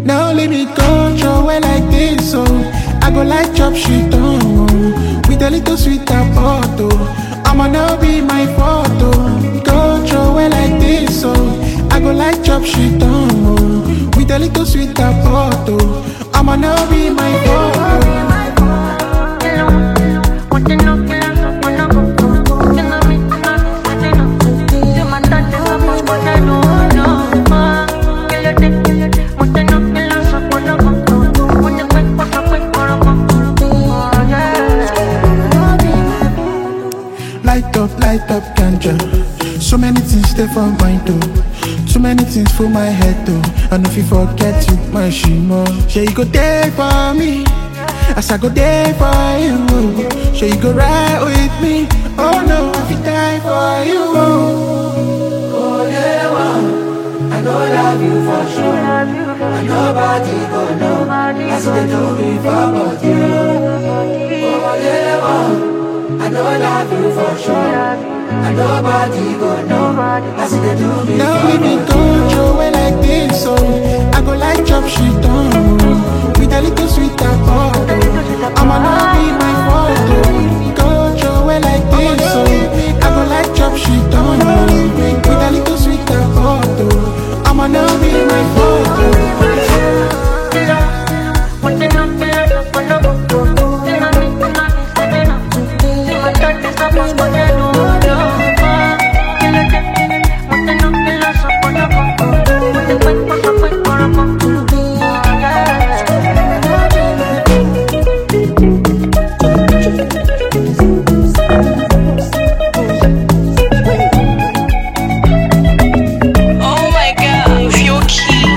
Now let me control well like this, so I go like chop shit on with a little sweet photo. I'ma now be my photo. Control well like this, so I go like chop shit on with a little sweet photo. I'ma now be my photo. Light up, light up, ganja. So many things stay for mind though. Too many things for my head though. And if you forget you, my shimo. Sure you go there for me. As I go there for you. Sure you go right with me. Oh no, if you die for you. Oh, yeah, one. I know love you for sure. And nobody go know. As they do me for body. Oh, yeah, one. I know love you for sure. And nobody go know. As they do me Now for we be body. control way like this, so I go like chop shit on with a little sweet photo. I'ma not be my photo. Control way like this, so I go like chop shit on with a little sweet photo. I'ma now be my photo. Oh my god, feel key.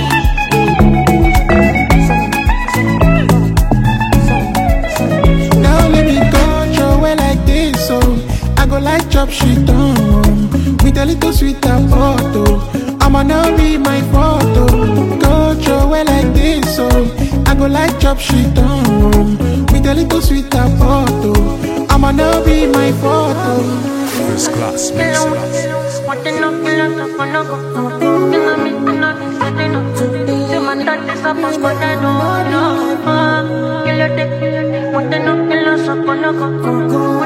Now let me control way like this, so I go like chop shit on with a little sweet photo. I'ma now be my photo. Control way like this, so I go like chop shit on with a little sweet photo. I'ma now be my photo. First class mix. Coco,